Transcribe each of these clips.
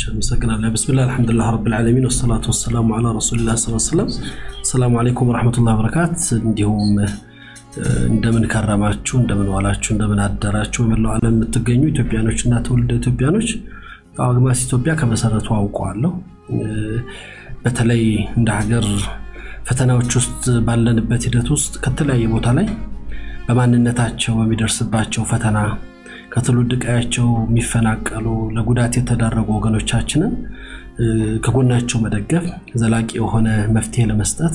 አመሰግናለሁ። ብስሚላህ አልሐምዱሊላህ ረብል ዓለሚን ወሰላቱ ወሰላሙ ዓላ ረሱሊላህ ሰለላሁ ዐለይሂ ወሰለም። ሰላሙ አለይኩም ወረሕመቱላሂ ወበረካት። እንዲሁም እንደምን ከረማችሁ፣ እንደምን ዋላችሁ፣ እንደምን አደራችሁ በመላው ዓለም የምትገኙ ኢትዮጵያኖች እና ትውልደ ኢትዮጵያኖች አግማስ ኢትዮጵያ ከመሰረቱ አውቀዋለሁ። በተለይ እንደ ሀገር ፈተናዎች ውስጥ ባለንበት ሂደት ውስጥ ከተለያየ ቦታ ላይ በማንነታቸው በሚደርስባቸው ፈተና ከትውልድ ቀያቸው የሚፈናቀሉ ለጉዳት የተዳረጉ ወገኖቻችንን ከጎናቸው መደገፍ ዘላቂ የሆነ መፍትሄ ለመስጠት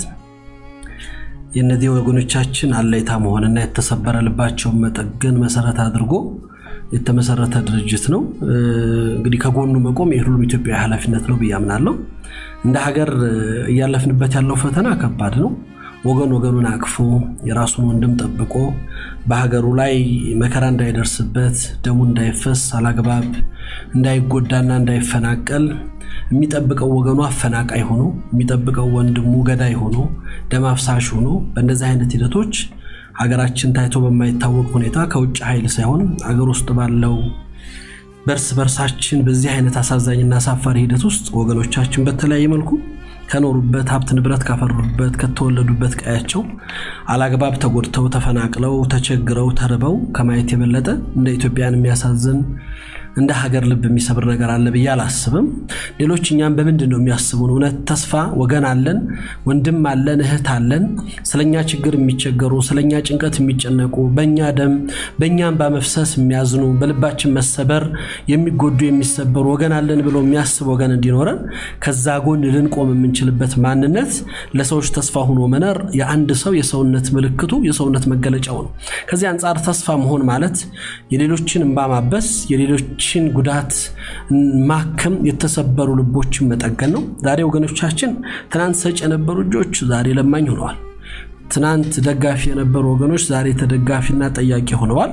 የእነዚህ ወገኖቻችን አለይታ መሆንና የተሰበረ ልባቸውን መጠገን መሰረት አድርጎ የተመሰረተ ድርጅት ነው። እንግዲህ ከጎኑ መቆም የሁሉም ኢትዮጵያዊ ኃላፊነት ነው ብዬ አምናለሁ። እንደ ሀገር እያለፍንበት ያለው ፈተና ከባድ ነው። ወገን ወገኑን አቅፎ የራሱን ወንድም ጠብቆ በሀገሩ ላይ መከራ እንዳይደርስበት ደሙ እንዳይፈስ አላግባብ እንዳይጎዳና እንዳይፈናቀል የሚጠብቀው ወገኑ አፈናቃይ ሆኖ የሚጠብቀው ወንድሙ ገዳይ ሆኖ ደም አፍሳሽ ሆኖ በእንደዚህ አይነት ሂደቶች ሀገራችን ታይቶ በማይታወቅ ሁኔታ ከውጭ ኃይል ሳይሆን ሀገር ውስጥ ባለው በርስ በርሳችን በዚህ አይነት አሳዛኝና አሳፋሪ ሂደት ውስጥ ወገኖቻችን በተለያየ መልኩ ከኖሩበት ሀብት ንብረት ካፈሩበት ከተወለዱበት ቀያቸው አላግባብ ተጎድተው ተፈናቅለው ተቸግረው ተርበው ከማየት የበለጠ እንደ ኢትዮጵያን የሚያሳዝን እንደ ሀገር ልብ የሚሰብር ነገር አለ ብዬ አላስብም። ሌሎች እኛም በምንድን ነው የሚያስቡን? እውነት ተስፋ ወገን አለን፣ ወንድም አለን፣ እህት አለን፣ ስለኛ ችግር የሚቸገሩ ስለኛ ጭንቀት የሚጨነቁ በእኛ ደም በእኛ እንባ መፍሰስ የሚያዝኑ በልባችን መሰበር የሚጎዱ የሚሰበሩ ወገን አለን ብሎ የሚያስብ ወገን እንዲኖረን ከዛ ጎን ልንቆም የምንችልበት ማንነት ለሰዎች ተስፋ ሆኖ መኖር የአንድ ሰው የሰውነት ምልክቱ የሰውነት መገለጫው ነው። ከዚህ አንጻር ተስፋ መሆን ማለት የሌሎችን እንባ ማበስ የሌሎች ችን ጉዳት ማከም የተሰበሩ ልቦችን መጠገን ነው። ዛሬ ወገኖቻችን ትናንት ሰጭ የነበሩ እጆች ዛሬ ለማኝ ሆነዋል። ትናንት ደጋፊ የነበሩ ወገኖች ዛሬ ተደጋፊና ጠያቂ ሆነዋል።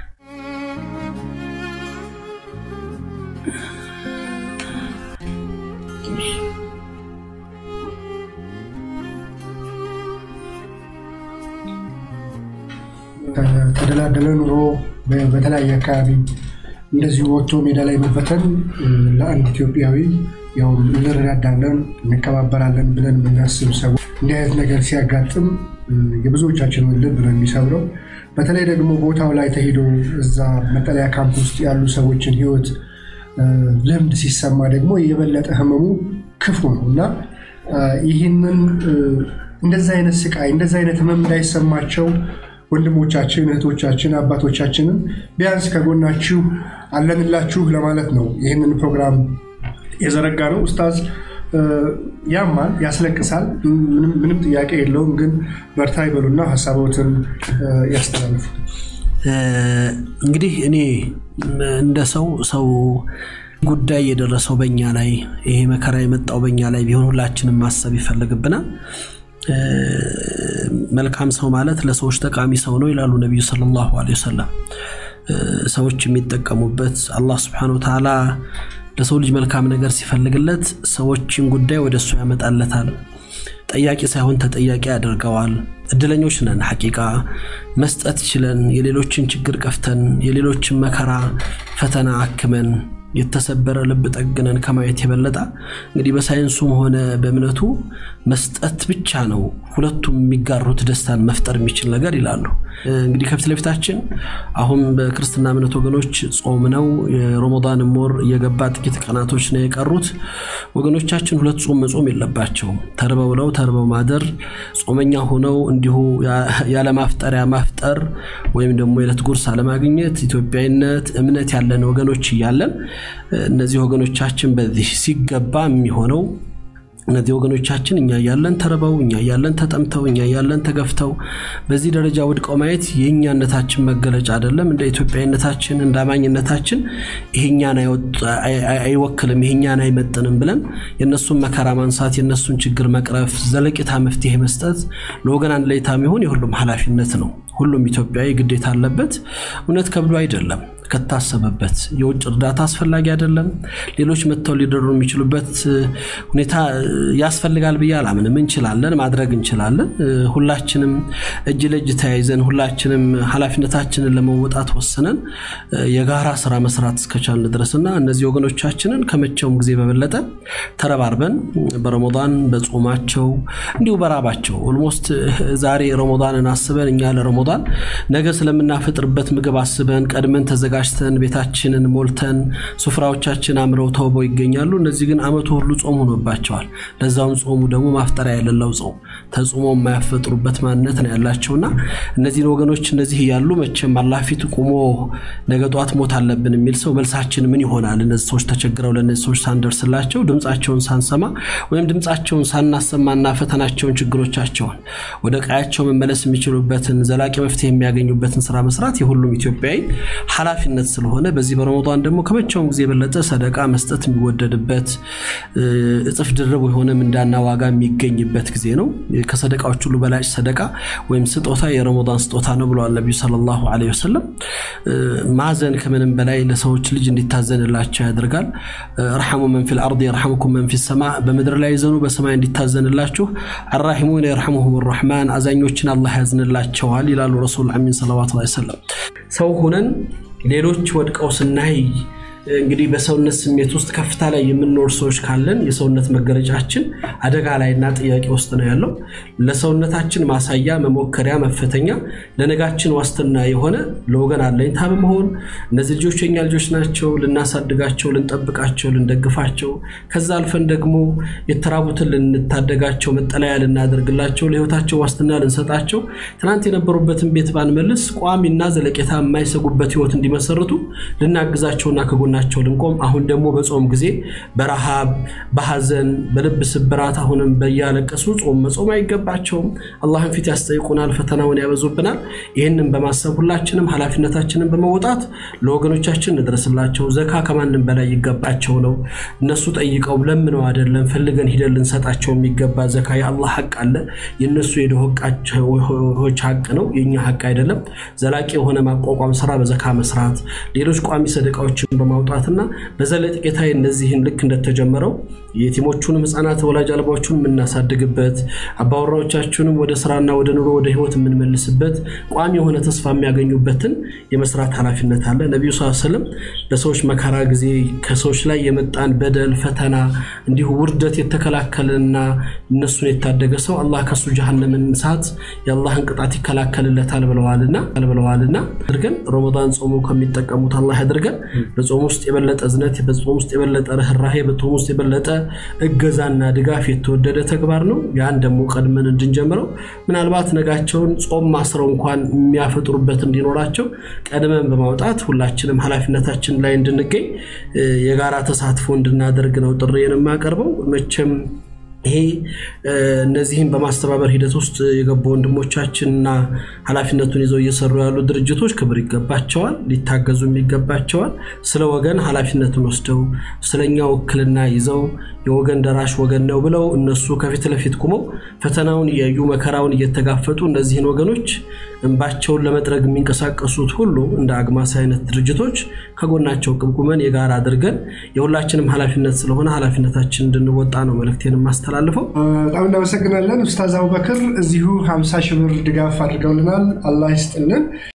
ተደላደለ ኑሮ በተለያየ አካባቢ እንደዚሁ ወጥቶ ሜዳ ላይ መበተን ለአንድ ኢትዮጵያዊ ያው እንረዳዳለን እንከባበራለን ብለን የምናስብ ሰዎች እንዲህ አይነት ነገር ሲያጋጥም የብዙዎቻችንን ልብ ነው የሚሰብረው። በተለይ ደግሞ ቦታው ላይ ተሄዶ እዛ መጠለያ ካምፕ ውስጥ ያሉ ሰዎችን ሕይወት ልምድ ሲሰማ ደግሞ የበለጠ ህመሙ ክፉ ነው እና ይህንን እንደዚህ አይነት ስቃይ እንደዚህ አይነት ህመም እንዳይሰማቸው ወንድሞቻችን እህቶቻችን አባቶቻችንን ቢያንስ ከጎናችሁ አለንላችሁ ለማለት ነው ይህንን ፕሮግራም የዘረጋ ነው። ኡስታዝ ያማል፣ ያስለቅሳል፣ ምንም ጥያቄ የለውም። ግን በርታ ይበሉና ሀሳቦትን ያስተላልፉ። እንግዲህ እኔ እንደ ሰው ሰው ጉዳይ የደረሰው በኛ ላይ ይሄ መከራ የመጣው በኛ ላይ ቢሆን ሁላችንም ማሰብ ይፈልግብናል። መልካም ሰው ማለት ለሰዎች ጠቃሚ ሰው ነው ይላሉ ነቢዩ ሰለላሁ ዐለይሂ ወሰለም። ሰዎች የሚጠቀሙበት አላህ ስብሐነሁ ወተዓላ ለሰው ልጅ መልካም ነገር ሲፈልግለት ሰዎችን ጉዳይ ወደ እሱ ያመጣለታል። ጠያቂ ሳይሆን ተጠያቂ ያደርገዋል። እድለኞች ነን። ሐቂቃ መስጠት ችለን የሌሎችን ችግር ቀፍተን የሌሎችን መከራ ፈተና አክመን የተሰበረ ልብ ጠግነን ከማየት የበለጠ እንግዲህ በሳይንሱም ሆነ በእምነቱ መስጠት ብቻ ነው ሁለቱም የሚጋሩት ደስታን መፍጠር የሚችል ነገር ይላሉ። እንግዲህ ከፊት ለፊታችን አሁን በክርስትና እምነት ወገኖች ጾም ነው። የረመዳን ወር እየገባ ጥቂት ቀናቶች ነው የቀሩት። ወገኖቻችን ሁለት ጾም መጾም የለባቸውም። ተርበው ውለው ተርበው ማደር፣ ጾመኛ ሆነው እንዲሁ ያለማፍጠሪያ ማፍጠር ወይም ደግሞ የዕለት ጉርስ አለማግኘት ኢትዮጵያዊነት እምነት ያለን ወገኖች እያለን እነዚህ ወገኖቻችን በዚህ ሲገባ የሚሆነው እነዚህ ወገኖቻችን እኛ ያለን ተርበው እኛ ያለን ተጠምተው እኛ ያለን ተገፍተው በዚህ ደረጃ ወድቀው ማየት የእኛነታችን መገለጫ አይደለም። እንደ ኢትዮጵያዊነታችን እንደ አማኝነታችን ይሄኛን አይወክልም፣ ይሄኛን አይመጥንም ብለን የእነሱን መከራ ማንሳት፣ የእነሱን ችግር መቅረፍ፣ ዘለቂታ መፍትሄ መስጠት ለወገን አንድ ላይታ የሚሆን የሁሉም ኃላፊነት ነው። ሁሉም ኢትዮጵያዊ ግዴታ አለበት። እውነት ከብዶ አይደለም ከታሰበበት የውጭ እርዳታ አስፈላጊ አይደለም። ሌሎች መጥተው ሊደሩ የሚችሉበት ሁኔታ ያስፈልጋል ብዬ አላምንም። እንችላለን፣ ማድረግ እንችላለን። ሁላችንም እጅ ለእጅ ተያይዘን ሁላችንም ኃላፊነታችንን ለመወጣት ወስነን የጋራ ስራ መስራት እስከቻልን ድረስና እነዚህ ወገኖቻችንን ከመቼውም ጊዜ በበለጠ ተረባርበን በረመዳን በጾማቸው እንዲሁ በራባቸው ኦልሞስት ዛሬ ረመዳንን አስበን እኛ ለረመዳን ነገ ስለምናፈጥርበት ምግብ አስበን ቀድመን ተዘጋጅተን ቤታችንን ሞልተን ሱፍራዎቻችን አምረው ተውበው ይገኛሉ። እነዚህ ግን አመቱ ሁሉ ጾም ሆኖባቸዋል። ለዛውም ጾሙ ደግሞ ማፍጠሪያ የሌለው ጾም ተጽሞ የማያፈጥሩበት ማንነት ነው ያላቸውና እነዚህን ወገኖች እነዚህ እያሉ መቼም አላህ ፊት ቁሞ ነገ ጧት ሞት አለብን የሚል ሰው መልሳችን ምን ይሆናል? እነዚህ ሰዎች ተቸግረው ለእነዚህ ሰዎች ሳንደርስላቸው ድምፃቸውን ሳንሰማ ወይም ድምፃቸውን ሳናሰማና ፈተናቸውን ችግሮቻቸውን ወደ ቀያቸው መመለስ የሚችሉበትን ዘላቂ መፍትሄ የሚያገኙበትን ስራ መስራት የሁሉም ኢትዮጵያዊ ኃላፊነት ስለሆነ በዚህ በረመዳን ደግሞ ከመቼውም ጊዜ የበለጠ ሰደቃ መስጠት የሚወደድበት እጥፍ ድርብ የሆነ ምንዳና ዋጋ የሚገኝበት ጊዜ ነው። ከሰደቃዎች ሁሉ በላጭ ሰደቃ ወይም ስጦታ የረመዳን ስጦታ ነው ብለዋል ነቢዩ ሰለላሁ ዐለይሂ ወሰለም። ማዘን ከምንም በላይ ለሰዎች ልጅ እንዲታዘንላቸው ያደርጋል። ረሐሙ መን ፊል አርድ የርሐሙኩም መን ፊ ሰማ፣ በምድር ላይ ዘኑ በሰማይ እንዲታዘንላችሁ። አራሒሙን የርሐሙሁም ረሕማን፣ አዛኞችን አላህ ያዝንላቸዋል ይላሉ ረሱል አሚን ሰለዋቱ ዐለይሂ ወሰለም። ሰው ሁነን ሌሎች ወድቀው ስናይ እንግዲህ በሰውነት ስሜት ውስጥ ከፍታ ላይ የምንኖር ሰዎች ካለን የሰውነት መገለጫችን አደጋ ላይና ጥያቄ ውስጥ ነው ያለው። ለሰውነታችን ማሳያ፣ መሞከሪያ፣ መፈተኛ ለነጋችን ዋስትና የሆነ ለወገን አለኝታ በመሆን እነዚህ ልጆች የኛ ልጆች ናቸው፣ ልናሳድጋቸው፣ ልንጠብቃቸው፣ ልንደግፋቸው ከዛ አልፈን ደግሞ የተራቡትን ልንታደጋቸው፣ መጠለያ ልናደርግላቸው፣ ለህይወታቸው ዋስትና ልንሰጣቸው ትናንት የነበሩበትን ቤት ባንመልስ ቋሚና ዘለቄታ የማይሰጉበት ህይወት እንዲመሰርቱ ልናግዛቸውና ከጎ ናቸው ልንቆም አሁን ደግሞ በጾም ጊዜ በረሃብ በሐዘን በልብ ስብራት አሁንም በያለቀሱ ጾም መጾም አይገባቸውም። አላህን ፊት ያስጠይቁናል፣ ፈተናውን ያበዙብናል። ይህንን በማሰብ ሁላችንም ኃላፊነታችንን በመወጣት ለወገኖቻችን እንድረስላቸው። ዘካ ከማንም በላይ ይገባቸው ነው። እነሱ ጠይቀው ለምነው አይደለም ፈልገን ሂደን ልንሰጣቸው የሚገባ ዘካ የአላህ ሐቅ አለ። የእነሱ የድሆች ሐቅ ነው፣ የእኛ ሐቅ አይደለም። ዘላቂ የሆነ ማቋቋም ስራ በዘካ መስራት፣ ሌሎች ቋሚ ሰደቃዎችን በማውጣትና በዘለቄታ እነዚህን ልክ እንደተጀመረው የቲሞቹንም ህፃናት ወላጅ አልባዎቹን የምናሳድግበት አባወራዎቻችንም ወደ ስራና ወደ ኑሮ ወደ ህይወት የምንመልስበት ቋሚ የሆነ ተስፋ የሚያገኙበትን የመስራት ኃላፊነት አለ። ነቢዩ ስ ስለም በሰዎች መከራ ጊዜ ከሰዎች ላይ የመጣን በደል ፈተና፣ እንዲሁ ውርደት የተከላከለና እነሱን የታደገ ሰው አላህ ከሱ ጀሃነምን እሳት የአላህን ቅጣት ይከላከልለታል ብለዋልና ብለዋልና አድርገን ረመዳን ጾሙ ከሚጠቀሙት አላህ ያድርገን። በጾም ውስጥ የበለጠ እዝነት፣ በጾም ውስጥ የበለጠ ርኅራሄ፣ በጾም ውስጥ የበለጠ እገዛና ድጋፍ የተወደደ ተግባር ነው። ያን ደግሞ ቀድመን እንድንጀምረው ምናልባት ነጋቸውን ጾም ማስረው እንኳን የሚያፈጥሩበት እንዲኖራቸው ቀድመን በማውጣት ሁላችንም ኃላፊነታችን ላይ እንድንገኝ የጋራ ተሳትፎ እንድናደርግ ነው ጥሪዬን የማቀርበው መቼም ይሄ እነዚህም በማስተባበር ሂደት ውስጥ የገቡ ወንድሞቻችንና ኃላፊነቱን ይዘው እየሰሩ ያሉ ድርጅቶች ክብር ይገባቸዋል፣ ሊታገዙም ይገባቸዋል። ስለ ወገን ኃላፊነቱን ወስደው ስለኛ ውክልና ይዘው የወገን ደራሽ ወገን ነው ብለው እነሱ ከፊት ለፊት ቁመው ፈተናውን እያዩ መከራውን እየተጋፈጡ እነዚህን ወገኖች እንባቸውን ለመጥረግ የሚንቀሳቀሱት ሁሉ እንደ አግማስ አይነት ድርጅቶች ከጎናቸው ቁመን የጋራ አድርገን የሁላችንም ኃላፊነት ስለሆነ ኃላፊነታችን እንድንወጣ ነው መልእክቴን የማስተላልፈው። በጣም እናመሰግናለን ኡስታዝ አቡበክር እዚሁ 50 ሺህ ብር ድጋፍ አድርገውልናል። አላህ ይስጥልን።